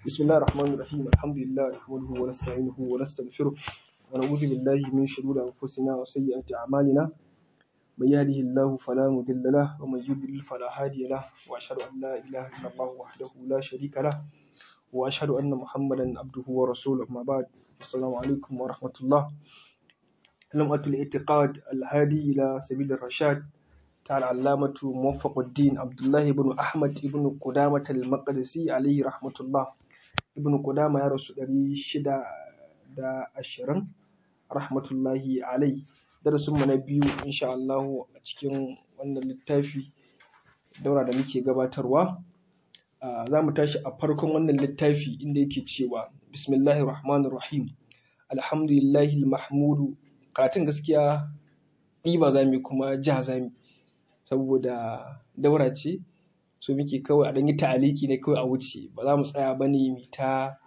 بسم الله الرحمن الرحيم الحمد لله نحمده ونستعينه ونستغفره ونعوذ بالله من شرور أنفسنا وسيئات أعمالنا من يهده الله فلا مضل له ومن يضلل فلا هادي له وأشهد أن لا إله إلا الله وحده لا شريك له وأشهد أن محمدا عبده ورسوله أما بعد السلام عليكم ورحمة الله لمعة الاعتقاد الهادي إلى سبيل الرشاد تعالى علامة موفق الدين عبد الله بن أحمد بن قدامة المقدسي عليه رحمة الله ابن قدامة يا رسول الله شدة دا أشرن رحمة الله عليه darasin mu na biyu insha Allah a cikin wannan littafi daura da muke gabatarwa za mu tashi a farkon wannan littafi inda yake cewa bismillahir rahmanir rahim alhamdulillahi mahmudu karatun gaskiya ba za mu kuma ja za mu saboda daura ce so muke kawai a ɗanyi ta'aliki ne kawai a wuce ba za mu tsaya ba ne mu ta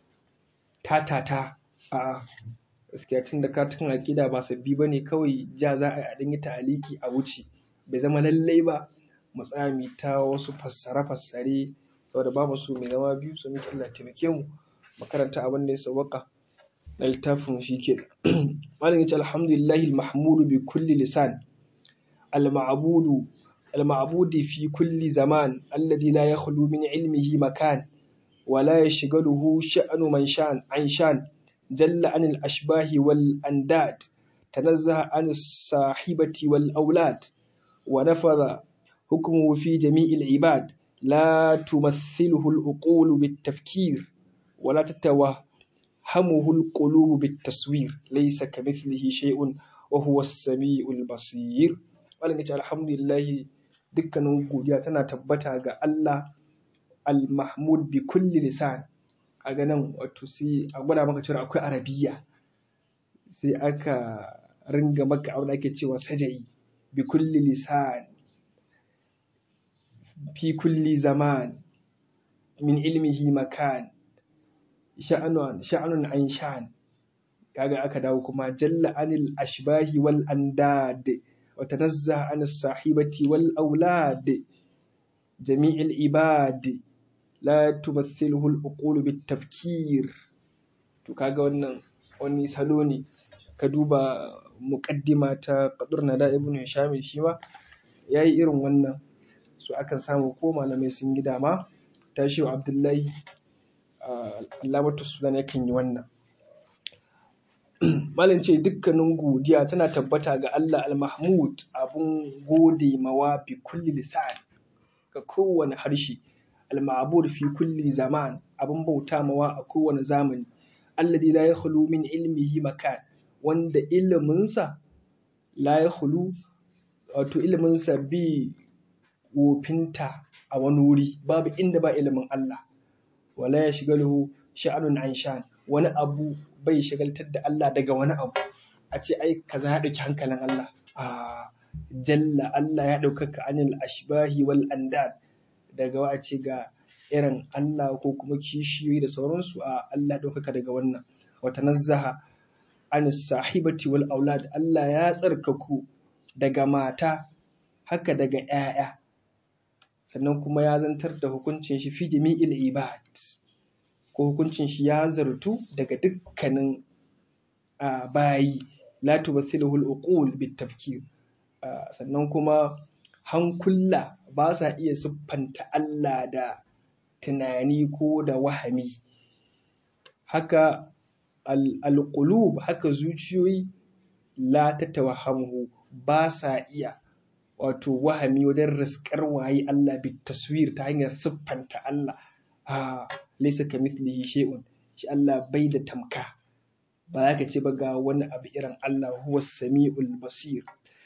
tatata a gaskiya tun da karatun aƙida ba sabbi ba ne kawai ja za a yi a ɗanyi ta'aliki a wuce bai zama lallai ba mu tsaya mu ta wasu fassare-fassare saboda ba mu so mai zama biyu so muke Allah taimake mu makaranta abin da ya sauwaka na littafin shi ke malam yace alhamdulillahi mahmudu bi kulli lisan المعبود المعبود في كل زمان الذي لا يخلو من علمه مكان ولا يشغله شأن من شان عن شان جل عن الأشباه والأنداد تنزه عن الصاحبة والأولاد ونفذ حكمه في جميع العباد لا تمثله العقول بالتفكير ولا تتوهمه القلوب بالتصوير ليس كمثله شيء وهو السميع البصير malam ya ce alhamdulillah dukkanin godiya tana tabbata ga Allah al-mahmud bi kulli lisan a ganin wato sai a gwada maka cewa akwai arabiya sai aka ringa maka abin da ake cewa sajai bi kulli lisan fi kulli zaman min ilmihi makan sha'anun sha'anun an sha'an kaga aka dawo kuma jalla anil ashbahi wal andad وتنزه عن الصاحبة والأولاد جميع العباد لا تمثله العقول بالتفكير to kaga wannan wani salo ne ka duba muƙaddima ta ƙadurna da ibn hisham shi ma yayi irin wannan so akan samu ko malamai sun yi dama tashi wa abdullahi alamatu sudan yakan yi wannan Malam ce dukkanin godiya tana tabbata ga Allah al-Mahmud abun gode mawa bi kulli lisan ga kowane harshe al-ma'bud fi kulli zaman abun bauta mawa a kowane zamani alladhi la yakhlu min ilmihi makan wanda iliminsa la yakhlu wato iliminsa bi wofinta a wani wuri babu inda ba ilimin Allah wala yashghaluhu sha'anun an sha'an wani abu bai shagaltar da Allah daga wani abu a ce ai kaza ya ɗauki hankalin Allah a jalla Allah ya ɗaukaka anil ashbahi wal andad daga wa ce ga irin Allah ko kuma kishiyoyi da sauransu a Allah ɗaukaka daga wannan wata nazzaha anis sahibati wal aulad Allah ya tsarkaku daga mata haka daga ‘ya'ya sannan kuma ya zantar da hukuncin shi fi jami'il ibad ko hukuncin shi ya zartu daga dukkanin bayi la tubathiluhu al-uqul bit-tafkir sannan kuma hankula ba sa iya siffanta Allah da tunani ko da wahami haka al-qulub haka zuciyoyi la tatawahhamu ba sa iya wato wahami wajen riskar waye Allah bit-taswir ta hanyar siffanta Allah a laisa ka mithlihi shay'un shi Allah bai da tamka ba za ka ce ba ga wani abu irin Allah huwa sami'ul basir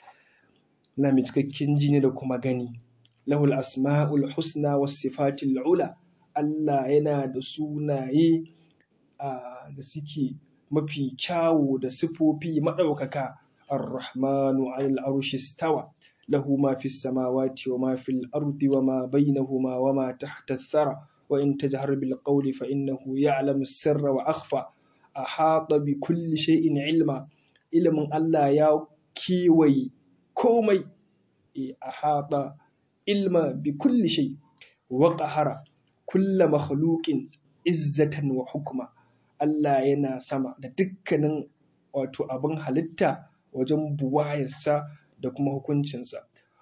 na mai cikakken ji ne da kuma gani lahul asma'ul husna was sifatil ula Allah yana da sunaye da suke mafi kyawu da sifofi maɗaukaka ar-rahmanu 'alal arshi stawa lahu ma fis samawati wa ma fil ardi wa ma bainahuma wa ma tahta ath-thara وإن تجهر بالقول فإنه يعلم السر وأخفى أحاط بكل شيء علما علم الله يا كيوي كومي أحاط علما بكل شيء وقهر كل مخلوق izzatan wa hukma Allah yana sama da dukkanin wato abin halitta wajen buwayarsa da kuma hukuncinsa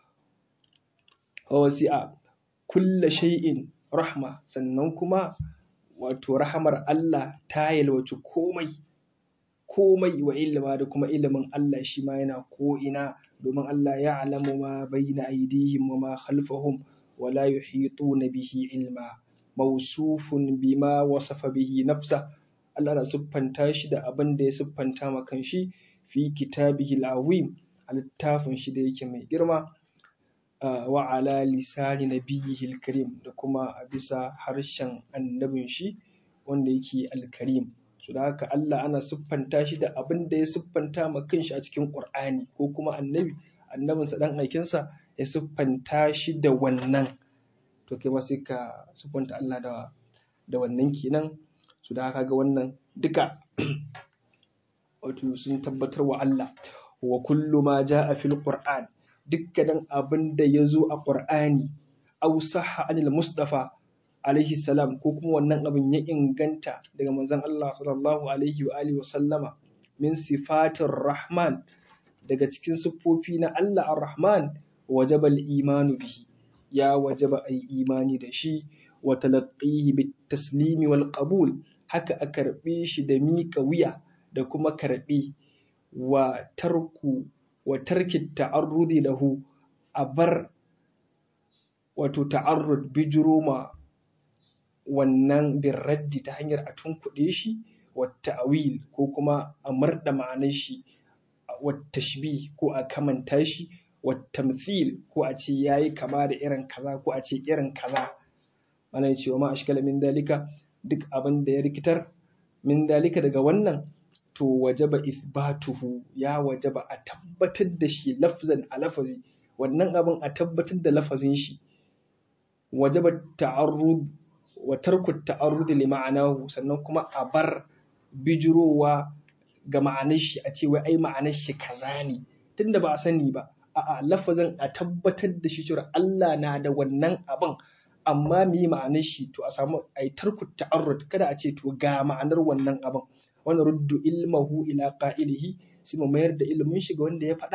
wasi'a kulla shay'in rahma sannan kuma wato rahamar Allah ta yalwaci komai komai wa ilima da kuma ilimin Allah shi ma yana ko'ina domin Allah ya alamu ma bayna aidihim wa ma khalfahum wa la yuhituna bihi ilma mawsufun bima wasafa bihi nafsa Allah na siffanta shi da abin da ya siffanta ma kanshi fi kitabihi al-azim a littafin shi da yake mai girma wa ala lisani nabiyyihi al-karim da kuma a bisa harshen annabin shi wanda yake al-karim su da haka Allah ana siffanta shi da abin da ya siffanta ma kanshi a cikin Qur'ani ko kuma annabi annabinsa dan aikinsa ya siffanta shi da wannan to kai ma sai ka siffanta Allah da da wannan kenan su da haka ga wannan duka wato sun tabbatar wa Allah wa kullu ma ja'a fil Qur'an dukkanin abin da ya zo a Qur'ani aw sahha anil Mustafa alaihi salam ko kuma wannan abin ya inganta daga manzon Allah sallallahu alaihi wa alihi wa sallama min sifatir rahman daga cikin siffofi na Allah ar-rahman wajaba al-imanu bihi ya wajaba ai imani da shi wa talaqqihi bit taslimi wal qabul haka a karbe shi da miƙa wuya da kuma karbe wa tarku wa tarki ta'arrudi lahu a bar wato ta'arrud bijiroma wannan birraddi ta hanyar a tunkuɗe shi wa ta'awil ko kuma a marɗa ma'anar shi wa tashbih ko a kamanta shi wa tamthil ko a ce yayi kama da irin kaza ko a ce irin kaza ana yi cewa ma ashkala min dalika duk abin da ya rikitar min dalika daga wannan to wajaba ithbatuhu ya wajaba a tabbatar da shi lafzan a lafazi wannan abin a tabbatar da lafazin shi wajaba ta'arrud wa tarku ta'arrud li ma'anahu sannan kuma a bar bijirowa ga ma'anar shi a ce wai ai ma'anar shi kaza ne tunda ba a sani ba a'a lafazin a tabbatar da shi cewa Allah na da wannan abin amma me ma'anar shi to a samu ai tarku ta'arrud kada a ce to ga ma'anar wannan abin wannan ruddu ilmahu ila qa'ilihi sai mu mayar da ilimin shi ga wanda ya faɗa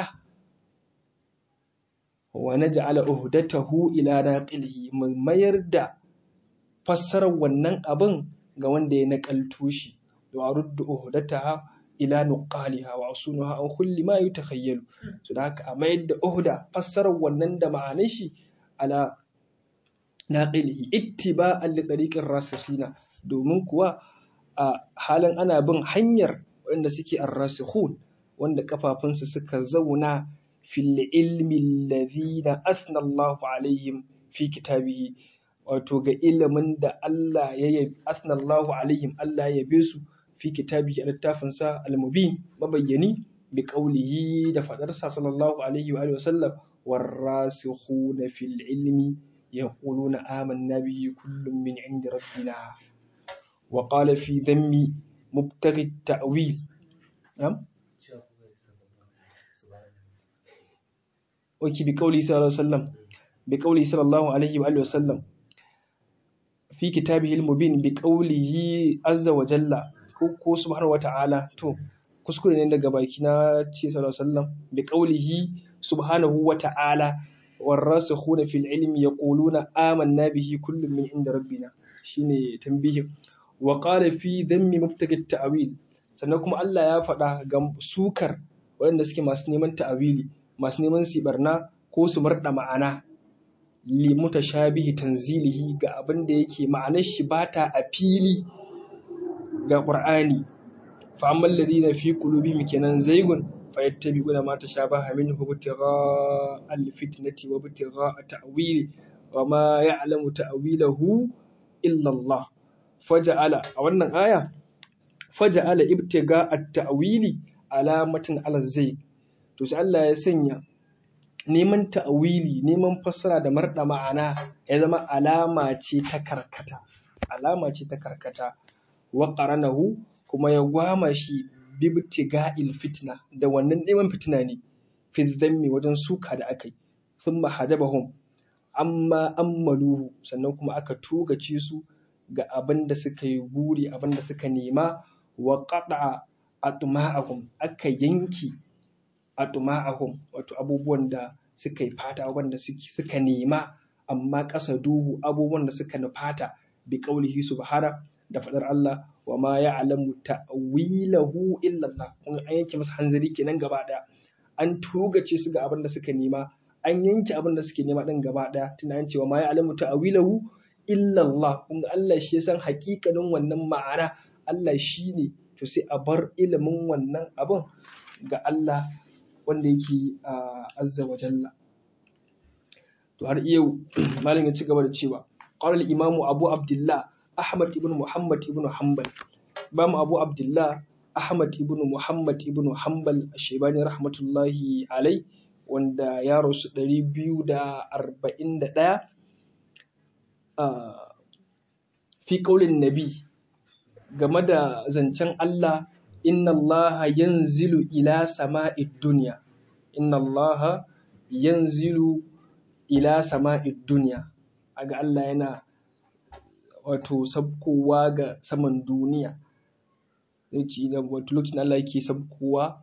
wa naj'ala uhdatahu ila naqilihi mu mayar da fassarar wannan abin ga wanda ya nakalto shi wa ruddu uhdataha ila nuqaliha wa asunuha an kulli ma yutakhayyalu so da haka a mayar da uhda fassarar wannan da ma'anar shi ala naqilihi ittiba'an li tariqir rasikhina domin kuwa a halin ana bin hanyar wanda suke arrasikhun wanda kafafunsu suka zauna fil ilmi alladhina athna Allahu alaihim fi kitabihi wato ga ilimin da Allah ya yi athna Allahu alaihim Allah ya yabe su fi kitabihi a littafinsa al-mubin mabayyani bi qawlihi da fadarsa sallallahu alaihi wa alihi wa sallam warasikhuna fil ilmi yaquluna amanna bihi kullun min indi rabbina wa qala fi dhammi mubtaghi at-ta'wil na'am oki bi qawli sallallahu alaihi wa sallam bi qawli sallallahu alaihi wa alihi wa sallam fi kitabihi al-mubin bi qawlihi azza wa jalla ko ko subhanahu wa ta'ala to kuskure ne daga baki na ce sallallahu alaihi wasallam bi qawlihi subhanahu wa ta'ala warasikhuna fil ilmi yaquluna amanna bihi kullun min inda rabbina shine tambihin wa qala fi dhammi mubtagi ta'wil sannan kuma Allah ya faɗa ga sukar waɗanda suke masu neman ta'awili masu neman su barna ko su marɗa ma'ana li mutashabihi tanzilihi ga abin da yake ma'anar shi bata a fili ga Qur'ani fa ammal ladina fi qulubihim kenan zaygun fayattabi'una ma tashabaha minhu ibtigha al-fitnati wa ibtigha ta'wili wa ma ya'lamu ta'wilahu illa Allah faja'ala a wannan aya faja'ala ibtigha at-ta'wili alamatan ala zayg to sai Allah ya sanya neman ta'wili neman fassara da marda ma'ana ya zama alama ce ta karkata alama ce ta karkata wa qaranahu kuma ya gwama shi bibtiga'il fitna da wannan neman fitina ne fi dhammi wajen suka da aka yi thumma hajabahum amma ammaluhu sannan kuma aka tugace su ga abin da suka yi guri abin da suka nema wa qada atma'ahum aka yanki atma'ahum wato abubuwan da suka yi fata wanda suka nema amma ƙasa duhu abubuwan da suka nufata bi qaulihi subhana da fadar Allah wa ma ya'lamu ta'wilahu illa Allah kun an yanke masa hanzari kenan gaba daya an tugace su ga abin da suka nema an yanke abin da suke nema din gaba daya tunanin cewa ma ya'lamu ta'wilahu illa Allah kun Allah shi ya san hakikanin wannan ma'ana Allah shi ne to sai a bar ilimin wannan abin ga Allah wanda yake azza wa jalla to har yau malam ya ci gaba da cewa qala al-imam Abu Abdullah Ahmad ibn Muhammad ibn Hanbal Imam Abu Abdullah Ahmad ibn Muhammad ibn Hanbal Ashebani rahmatullahi alai wanda ya rasu 241 fi kaulin nabi game da zancen Allah inna Allah yanzilu ila sama'id dunya inna Allah yanzilu ila sama'id dunya aga Allah yana wato sabkowa ga saman duniya zai da wato lokacin Allah yake sabkowa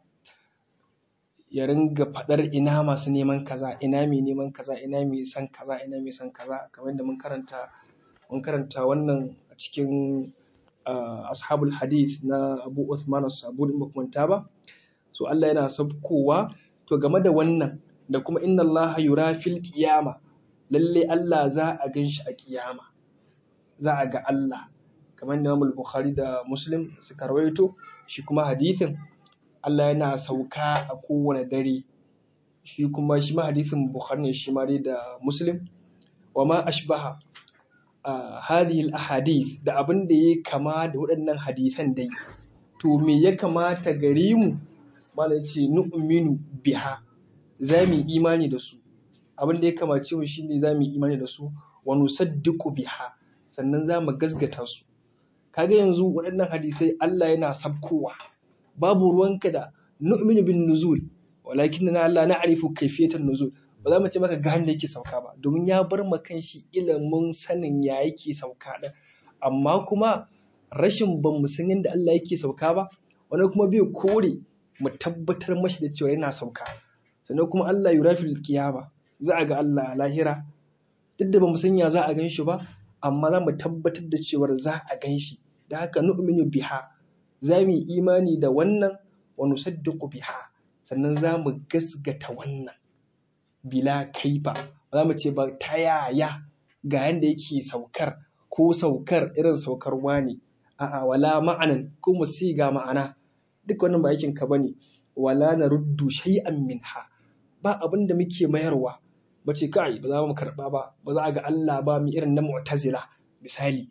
ya ringa faɗar ina masu neman kaza ina mai neman kaza ina mai san kaza ina mai san kaza kamar da mun karanta mun karanta wannan a cikin ashabul hadith na Abu Uthman as-Sabuni ba manta ba so Allah yana sabkowa to game da wannan da kuma inna Allah yura fil qiyama lalle Allah za a gan shi a kiyama za a ga Allah kamar da Imam Bukhari da Muslim suka rawaito shi kuma hadithin Allah yana sauka a kowane dare shi kuma shi ma hadithin Bukhari ne shi ma dai da Muslim wa ma ashbaha hadhihi al-ahadith da abin da ya kama da waɗannan hadisan dai to me ya kamata gare mu malai ce nu'minu biha za mu imani da su abin da ya kamace mu shine za mu imani da su wa nusaddiqu biha sannan za mu gasgata su kaga yanzu waɗannan hadisai Allah yana sabkowa babu ruwanka da nu'minu bin nuzul walakin na Allah na'rifu kayfiyatan nuzul ba za mu ce maka ga da yake sauka ba domin ya bar ma kanshi ilimin sanin ya yake sauka din amma kuma rashin ban mu san yadda Allah yake sauka ba wani kuma bai kore mu tabbatar mashi da cewa yana sauka sannan kuma Allah yurafil kiyama za a ga Allah lahira duk da ba mu san ya za a gan shi ba amma za mu tabbatar da cewar za a gan shi da haka nu'minu biha za mu yi imani da wannan wa nusaddiqu biha sannan za mu gasgata wannan bila kaifa ba za mu ce ba ta yaya ga yanda yake saukar ko saukar irin saukar wani a'a wala ma'anan ko mu ga ma'ana duk wannan ba aikin ka bane wala na ruddu shay'an minha ba abin da muke mayarwa ba ce kai ba za mu karba ba ba za a ga Allah ba mu irin na mu'tazila misali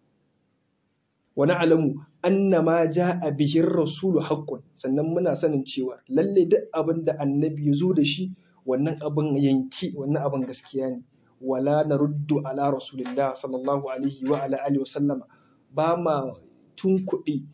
wa na'lamu anna ma ja'a bihi rasulu haqqun sannan muna sanin cewa lalle duk abin da annabi ya zo da shi wannan abin yanki wannan abin gaskiya ne wala naruddu ala rasulillah sallallahu alaihi wa ala alihi wa sallama ba ma tunkuɗe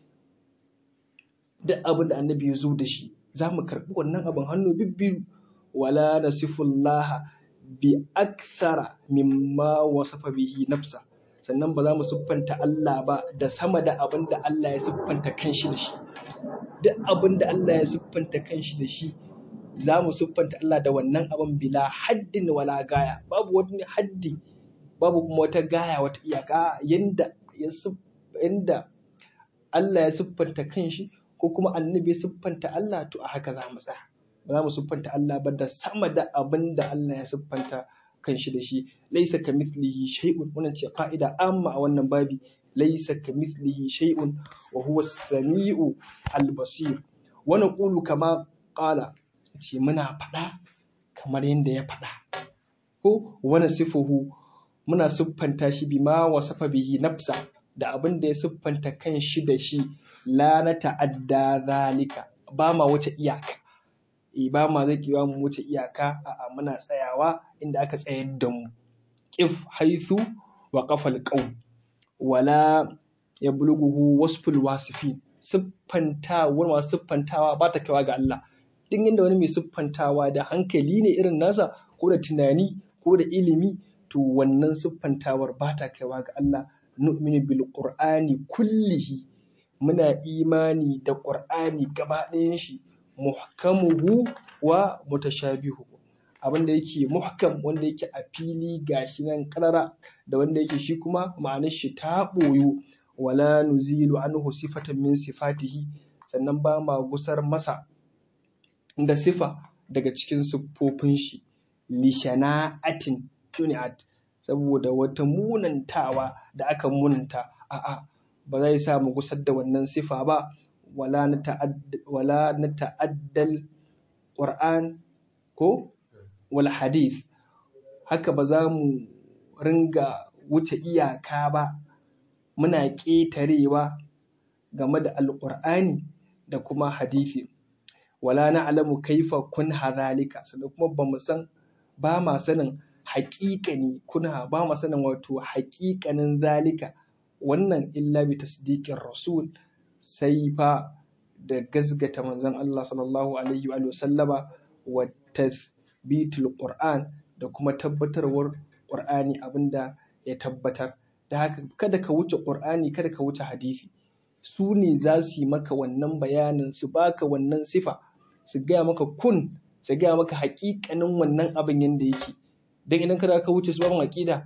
duk abin da annabi ya zo da shi za mu karɓi wannan abin hannu bibbiyu wala nasifullaha bi akthara mimma wasafa bihi nafsa sannan ba za mu siffanta Allah ba da sama da abin da Allah ya siffanta kanshi da shi duk abin da Allah ya siffanta kanshi da shi za mu siffanta Allah da wannan abin bila haddin wala gaya babu wani haddi babu kuma wata gaya wata iyaka yanda ya yanda Allah ya siffanta kanshi ko kuma annabi ya siffanta Allah to a haka za mu tsaya ba za mu siffanta Allah ba da sama da abin da Allah ya siffanta kanshi da shi laisa ka mithlihi shay'un wannan ce ka'ida amma a wannan babi laisa ka mithlihi shay'un wa huwa as-sami'u al-basir wa naqulu kama qala ce muna faɗa kamar yadda ya faɗa ko wani sifuhu muna siffanta shi bima wasafa bihi nafsa da abin da ya siffanta kan shi da shi la na ta'adda zalika ba ma wuce iyaka e ba ma zai kiwa mu wuce iyaka a muna tsayawa inda aka tsayar da mu qif haythu wa qafal qaw wala yablughu wasful wasifin siffantawar masu siffantawa ba ta kaiwa ga Allah duk inda wani mai siffantawa da hankali ne irin nasa ko da tunani ko da ilimi to wannan siffantawar ba ta kaiwa ga Allah nu'minu bil qur'ani kullihi muna imani da qur'ani gaba ɗayan shi muhkamuhu wa mutashabihu abin da yake muhkam wanda yake a fili gashi nan karara da wanda yake shi kuma ma'anar shi ta ɓoyu wala nuzilu anhu sifatan min sifatihi sannan ba ma gusar masa da sifa daga cikin siffofin shi lishana'atin tuni'at saboda wata munantawa da aka munanta a'a ba zai sa mu gusar da wannan sifa ba wala na wala na ta'addal qur'an ko wal hadith haka ba za mu ringa wuce iyaka ba muna ƙetarewa game da alƙur'ani da kuma hadisi wala na alamu kaifa kun hazalika sannan kuma ba mu san ba ma sanin haƙiƙani kuna ba ma sanin wato haƙiƙanin zalika wannan illa bi tasdiqin rasul sai fa da gazgata manzon Allah sallallahu alaihi wa sallama wa tathbitul qur'an da kuma tabbatarwar qur'ani abinda ya tabbatar da haka kada ka wuce qur'ani kada ka wuce hadisi su ne za su yi maka wannan bayanin su baka wannan sifa su gaya maka kun su gaya maka haƙiƙanin wannan abin yadda yake don idan kada ka wuce su babin aƙida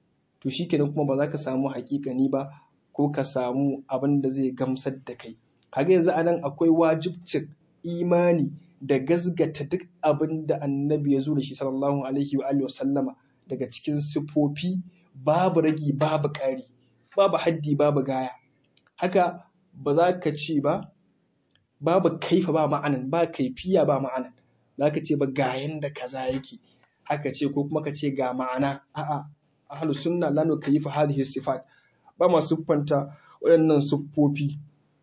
to shikenan kuma ba za ka samu haƙiƙani ba ko ka samu abin da zai gamsar da kai kaga yanzu anan akwai wajibcin imani da gazgata duk abin da annabi ya zo da shi sallallahu alaihi wa alihi wa sallama daga cikin sifofi babu ragi babu ƙari babu haddi babu gaya haka ba za ka ce ba babu kaifa ba ma'anan ba kaifiya ba ma'anan za ka ce ba ga yanda kaza yake haka ce ko kuma ka ce ga ma'ana a'a ahlu sunna la nukayyifa hadhihi sifat ba ma siffanta waɗannan siffofi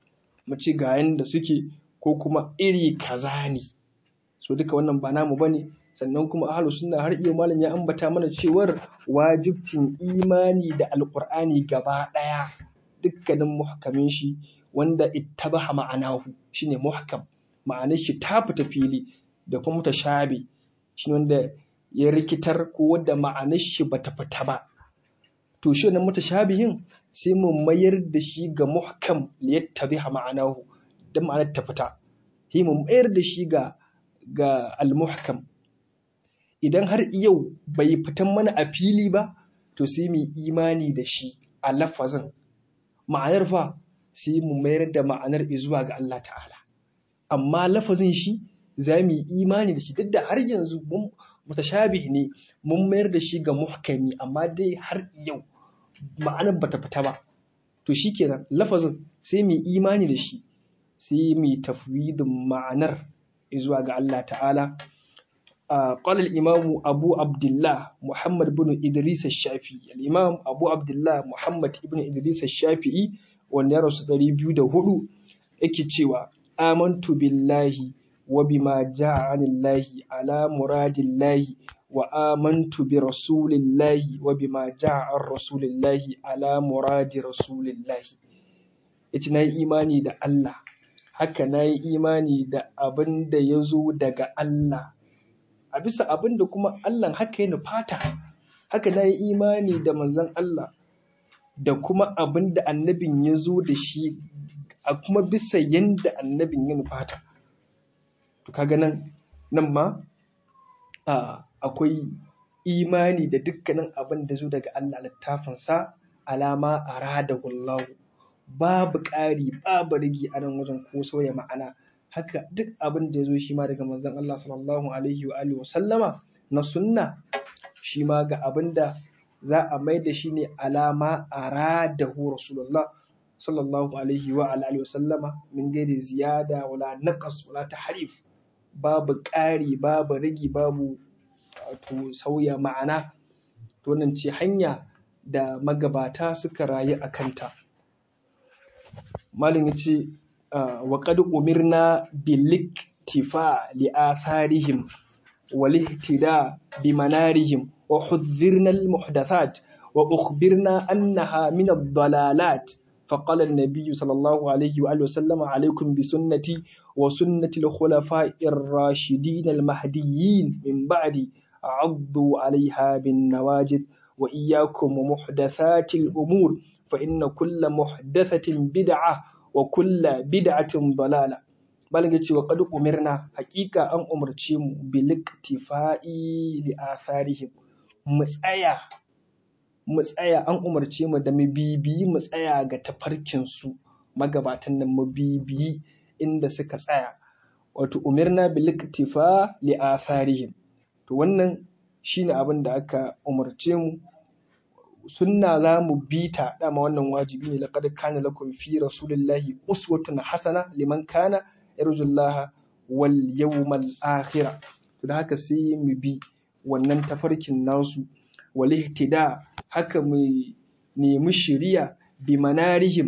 mu ce ga yanda suke ko kuma iri kaza ne so duka wannan ba namu bane sannan kuma ahlu sunna har iya malam ya ambata mana cewar wajibcin imani da alqur'ani gaba ɗaya dukkanin muhkamin shi wanda ittabaha ma'anahu shine muhkam ma'anar shi ta fita fili da kuma mutashabi shine wanda ya rikitar ko wanda ma'anar shi bata fita ba to shi wannan mutashabihin sai mu mayar da shi ga muhkam liyattabiha ma'anahu dan ma'anar ta fita sai mu mayar da shi ga ga al-muhkam idan har yau bai fitan mana a fili ba to sai mu imani da shi a lafazin ma'anar fa sai mu mayar da ma'anar zuwa ga Allah ta'ala amma lafazin shi za mu yi imani da shi duk da har yanzu mun mutashabih ne mun mayar da shi ga muhkami amma dai har yau ma'anar bata fita ba to shikenan lafazin sai mu yi imani da shi sai mu yi tafwidin ma'anar zuwa ga Allah ta'ala قال الإمام أبو عبد الله محمد بن إدريس الشافعي الإمام أبو عبد الله محمد بن إدريس الشافعي wanda ya rasu ɗari biyu da hudu yake cewa amantu billahi wa bima ja'a anillahi ala muradillahi wa amantu bi rasulillahi wa bima ja'a an rasulillahi ala muradi rasulillahi yace na yi imani da Allah haka na yi imani da abin da ya zo daga Allah a bisa abin da kuma Allah haka ya nufata haka na yi imani da manzon Allah da kuma abin da annabin ya zo da shi a kuma bisa yadda annabin ya nufata to kaga nan nan ma akwai imani da dukkanin abin da zo daga Allah littafinsa alama arada wallahu babu ƙari babu rigi a nan wajen ko sauya ma'ana haka duk abin da ya zo shi ma daga manzon Allah sallallahu alaihi wa alihi wa sallama na sunna shi ma ga abin da za a mai da shi ne alama a radahu rasulullah sallallahu alaihi wa alihi wa sallama min gairi ziyada wala naqas wala tahrif babu ƙari babu rigi babu to sauya ma'ana to wannan ce hanya da magabata suka rayu a kanta malin yace wa qad umirna bil iktifa li atharihim wal ihtida bi manarihim وحذرنا المحدثات وأخبرنا أنها من الضلالات فقال النبي صلى الله عليه وآله وسلم عليكم بسنتي وسنة الخلفاء الراشدين المهديين من بعدي عضوا عليها بالنواجد وإياكم ومحدثات الأمور fa inna kulla muhdathatin bid'a wa kulla bid'atin dalala malam ya ce wa qad umirna haƙiƙa an umarce mu bil iktifa'i li atharihim mu tsaya mu tsaya an umarce mu da mu bibiyi mu tsaya ga tafarkin su magabatan nan mu bibiyi inda suka tsaya wato umirna bil iktifa li atharihim to wannan shine abin da aka umarce mu sunna za mu bi ta dama wannan wajibi ne laqad kana lakum fi rasulillahi uswatun hasana liman kana yarjullaha wal yawmal akhir to da haka sai mu bi wannan tafarkin nasu wal ihtida haka mu nemi shiriya bi manarihim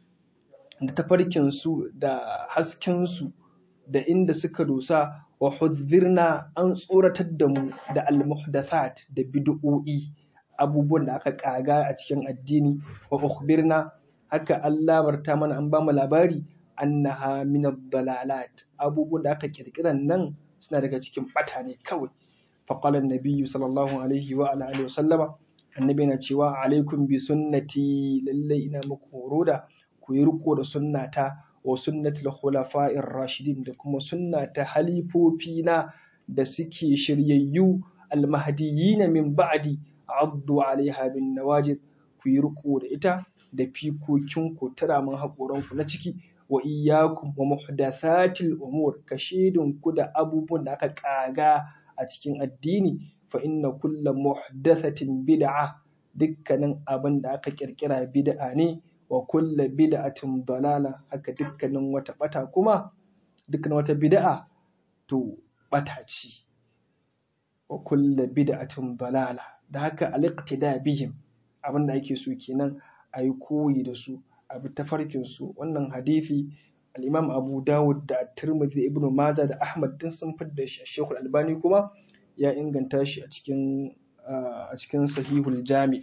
da tafarkin su da hasken su da inda suka dosa wa hudzirna an tsoratar da mu da al-muhdathat da bid'o'i abubuwan da aka kaga a cikin addini wa ukhbirna haka Allah barta mana an bamu labari annaha min ad-dalalat abubuwan da aka kirkiran nan suna daga cikin bata ne kawai fa qala an-nabiyyu sallallahu alaihi wa ala alihi wa sallama annabi na cewa alaikum bi sunnati lalle ina muku horo da ku yi riko da sunnata wa sunnatul khulafa'ir rashidin da kuma sunnata halifofina da suke shiryayyu almahdiyina min ba'di addu alaiha bin nawajid ku yi riko da ita da fikokin ku tara mun hakoran ku na ciki wa iyyakum wa muhdathatil umur kashidun ku da abubuwan da aka kaga a cikin addini fa inna kulla muhdathatin bid'a dukkanin abin da aka kirkira bid'a ne wa kulla bid'atin dalala haka dukkanin wata bata kuma dukkanin wata bid'a to bata ce wa kulla bid'atin dalala da haka al-iqtida bihim abin da ake so kenan a yi koyi da su a bi tafarkin su wannan hadisi al-imam abu dawud da tirmidhi ibnu majah da ahmad din sun fidda shi shekul albani kuma ya inganta shi a cikin a cikin sahihul jami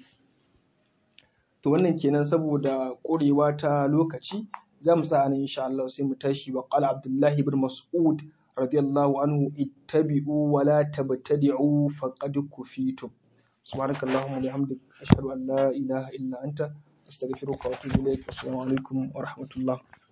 to wannan kenan saboda ƙurewa ta lokaci za mu sa nan insha Allah sai mu tashi wa qala abdullahi ibn mas'ud radiyallahu anhu ittabi'u wa la tabtadi'u faqad kufitum سبحانك اللهم وبحمدك أشهد أن لا إله إلا أنت أستغفرك وأتوب إليك والسلام عليكم ورحمة الله